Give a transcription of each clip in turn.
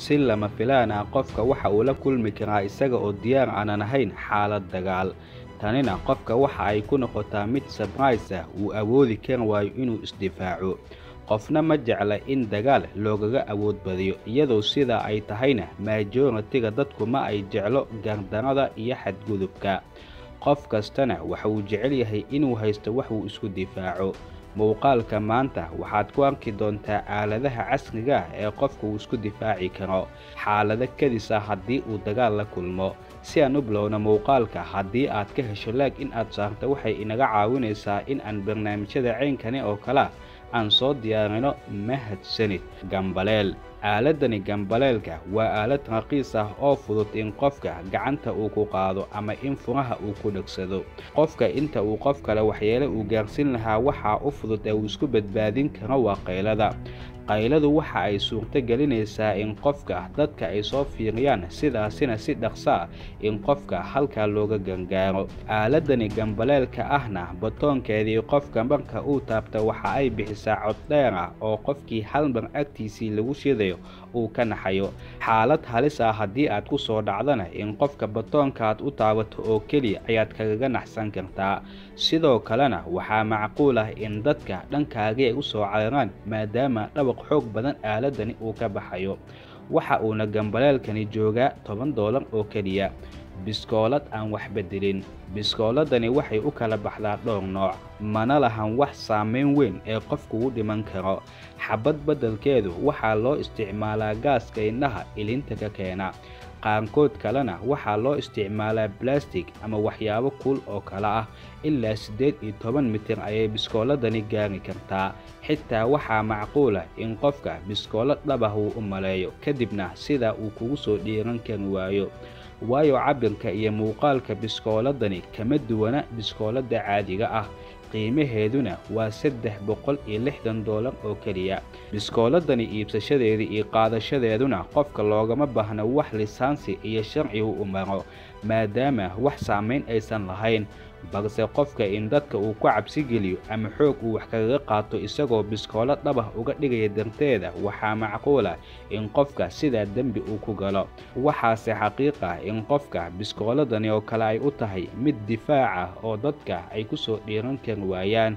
si lama filaan ah qofka waxa uu la kulmi karaa isaga oo diyaar aanan ahayn xaalad dagaal tanina qofka waxa ay ku noqotaa mid sabrais ah uu awoodi kari waayo inuu isdifaaco qofna ma jecla in dagaal loogaga awood badiyo iyadoo sidaa ay tahayna maajoratiga dadku ma ay jeclo gardarada iyo xadgudubka qof kastana waxa uu jecel yahay inuu haysto wax uu isku difaaco muuqaalka maanta waxaad ku arki doontaa aaladaha casriga ah ee qofka uu isku difaaci karo xaalado kadis ah haddii uu dagaal la kulmo si aan u bilowna muuqaalka haddii aad ka hesho laag in aad saarto waxay inaga caawinaysaa in aan barnaamijyada ceynkani oo kale aan soo diyaarino mahadsanid gambaleel aaladani gambaleelka waa aalad raqiis ah oo fudud in qofka gacanta uu ku qaado ama in furaha uu ku dhegsado qofka inta uu qof kale waxyeele uu gaarsiin lahaa waxaa u fudud ee uu isku badbaadin karo waa qaylada qayladu waxa ay suurto gelinaysaa in qofka dadka ay soo fiiriyaan sidaasina si dhaqso ah in qofka halkaa looga gangaaro aaladani gambaleelka ahna batoonkeedii qofka marka uu taabta waxa ay bixisaa cod dheer ah oo qofkii hal mar agtiisii lagu shidayo uu ka naxayo xaalad halis ah haddii aad ku soo dhacdana in qofka batoonkaad u taabato oo keliya ayaad kagaga naxsan kartaa sidoo kalena waxaa macquul ah in dadka dhankaagii ay u soo cararaan maadaama dhawaq xoog badan aaladani uu ka baxayo waxa uuna gambaleelkani joogaa toban doolar oo keliya biskoolad aan wax bedelin biskooladani waxay u kala baxdaa dhowr nooc mana lahan wax saameyn weyn ee qofku u dhiman karo xabad beddelkeedu waxaa loo isticmaalaa gaaska indhaha ilinta ka keena qaarkood kalena waxaa loo isticmaalaa balastig ama waxyaabo kuul oo kale ah ilaa siddeed iyo toban mitir ayay biskooladani gaari kartaa xitaa waxaa macquulah in qofka biskoolad dhabah uu u maleeyo kadibna sidaa uu kugu soo dhiiran kari waayo waayo cabirka iyo muuqaalka biskooladani kama duwana biskooladda caadiga ah qiimaheeduna waa saddex boqol iyo lixdan doolar oo keliya biskooladani iibsashadeeda iyo qaadashadeeduna qofka loogama baahno wax lisaansi iyo sharci u maro maadaama wax saamayn aysan lahayn balse qofka in dadka uu ku cabsi geliyo ama xoog uu wax kagaga qaato isagoo biskoolo dhabah uga dhigaya darteeda waxaa macquulah in qofka sidaa dembi uu ku galo waxaase xaqiiq ah in qofka biskooladani oo kale ay u tahay mid difaac ah oo dadka ay ku soo dhiiran kari waayaan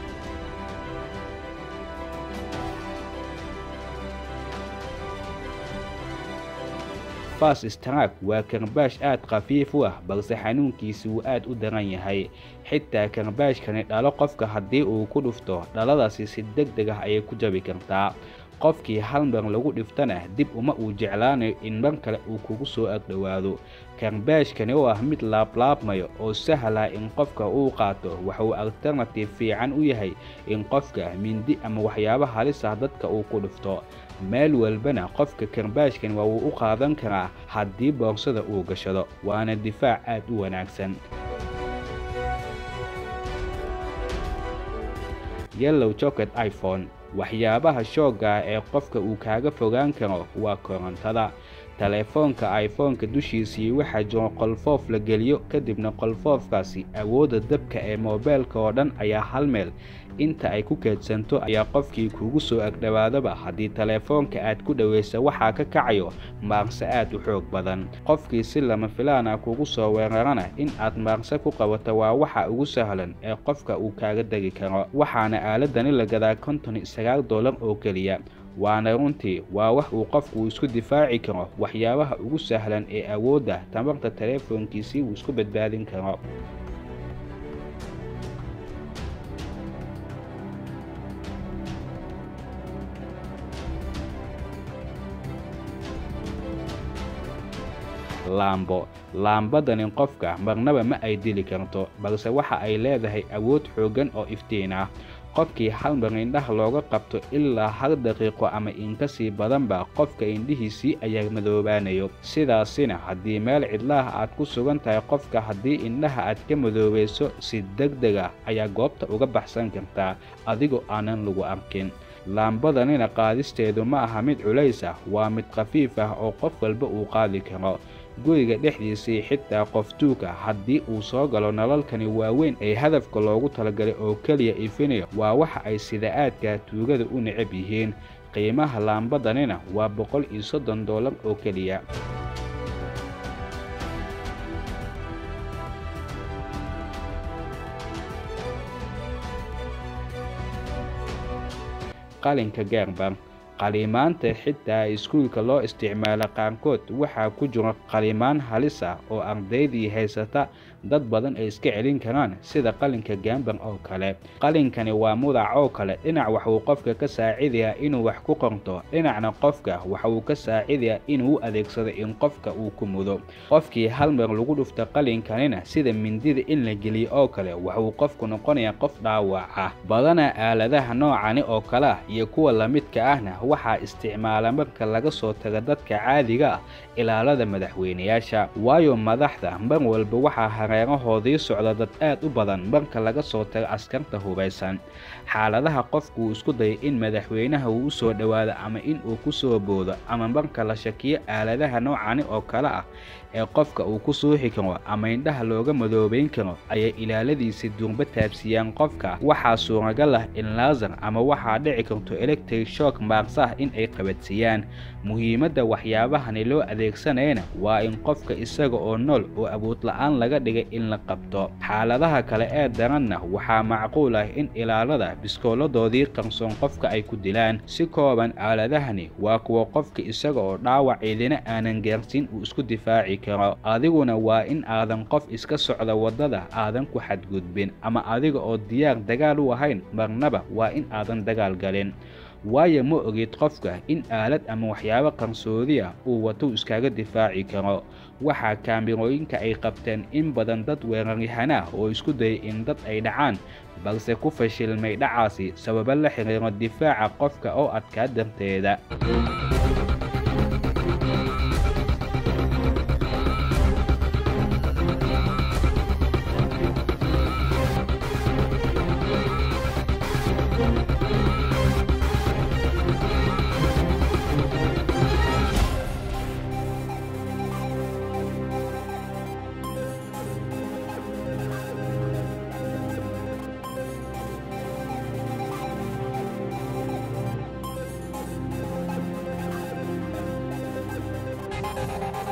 fas strak waa karbaash aad khafiif u ah balse xanuunkiisi wuu aad u daran yahay xitaa karbaashkani dhalo qofka haddii uu ku dhufto dhaladaasi si deg deg ah ayay ku jabi kartaa qofkii hal mar lagu dhiftana dib uma uu jeclaanayo in mar kale uu kugu soo agdhowaado karbaashkani oo ah mid laablaabmayo oo sahla in qofka uu qaato waxauu alternative fiican u yahay in qofka mindi ama waxyaabo halis ah dadka uu ku dhufto meel walbana qofka karbaashkan waa wuu u qaadan karaa haddii boorsada uu gashado waana difaac aad u wanaagsan yellow jocket iphone waxyaabaha shoogga ah ee qofka uu kaaga fogaan karo waa korontada teleefoonka iphone-ka dushiisii waxaa jiro qolfoof la geliyo kadibna qolfoofkaasi awoodda dabka ee moobeelka oo dhan ayaa hal meel inta ay ku keedsanto ayaa qofkii kugu soo agdhowaadaba haddii teleefoonka aad ku dhowaysa waxaa ka kacayo maarse aad u xoog badan qofkii si lama filaana kugu soo weerarana in aad maarse ku qabato waa waxa ugu sahlan ee qofka uu kaaga degi karo waxaana aaladani la gadaa konton iyo sagaal doolar oo keliya waana runtii waa wax uu qofku isku difaaci karo waxyaabaha ugu sahlan ee awoodda tamarta teleefoonkiisii uu isku badbaadin karo laambo laambadani qofka marnaba ma ay dili karto balse waxa ay leedahay awood xooggan oo iftiin ah qofkii hal mar indhaha looga qabto ilaa hal daqiiqo ama inka sii badanba qofka indhihiisii ayaa madoobaanayo sidaasina haddii meel cidlaah aad ku sugan tahay qofka haddii indhaha aad ka madoobayso si deg deg ah ayaa goobta uga baxsan kartaa adigoo aanan lagu arkin laambadanina qaadisteedu ma aha mid culays ah waa mid khafiif ah oo qof walba uu qaadi karo guriga dhexdiisii xitaa qof tuuga haddii uu soo galo nalalkani waaweyn ee hadafka loogu talagalay oo keliya ifinayo waa waxa ay sida aadka tuugada u necab yihiin qiimaha laambadanina waa boqol iyo soddon doolar oo keliya qalinka gaarban qalimaanta xitaa iskuulka loo isticmaalo qaarkood waxaa ku jira qalimaan halis ah oo ardaydii haysata dad badan ay iska celin karaan sida qalinka gaamban oo kale qalinkani waa mudac oo kale dhinac waxuu qofka ka saacidayaa inuu wax ku qorto dhinacna qofka waxauu ka saacidayaa inuu u adeegsado in qofka uu ku mudo qofkii hal mar lagu dhufto qalinkanina sida mindida in la geliyo oo kale waxuu qofku noqonayaa qof dhaawac ah badanaa aaladaha noocani oo kale ah iyo kuwa lamidka ahna waxaa isticmaala marka laga soo tago dadka caadiga ah ilaalada madaxweynayaasha waayo madaxda mar walba waxaa hareerahoodii socda dad aad u badan marka laga soo tago askarta hubaysan xaaladaha qofku uu isku dayay in madaxweynaha uu u soo dhowaado ama in uu ku soo boodo ama marka la shakiyo aaladaha noocani oo kale ah ee qofka uu ku suuxi karo ama indhaha looga madoobayn karo ayay ilaaladiisi duurba taabsiiyaan qofka waxaa suuragal ah in laasar ama waxaa dhici karto electric shock maaqsah in ay qabadsiiyaan muhiimadda waxyaabahani loo adeegsanayana waa in qofka isaga oo nool oo awood la-aan laga dhigay in la qabto xaaladaha kale ee daranna waxaa macquul ah in ilaalada biskooladoodii qarsoon qofka ay ku dilaan si kooban aaladahani waa kuwa qofka isaga oo dhaawac ciidina aanan gaarsiin uu isku difaaci karo adiguna waa in aadan qof iska socda waddada aadan ku xadgudbin ama adiga oo diyaar dagaal u ahayn marnaba waa in aadan dagaal galin waayo ma ogid qofka in aalad ama waxyaabo qarsoodi ah uu watou iskaga difaaci karo waxaa kaamirooyinka ay qabteen in badan dad weeraryahanah oo isku dayay in dad ay dhacaan balse ku fashilmay dhacaasi sababo la xiriiro difaaca qofka oo adkaa darteeda Thank you.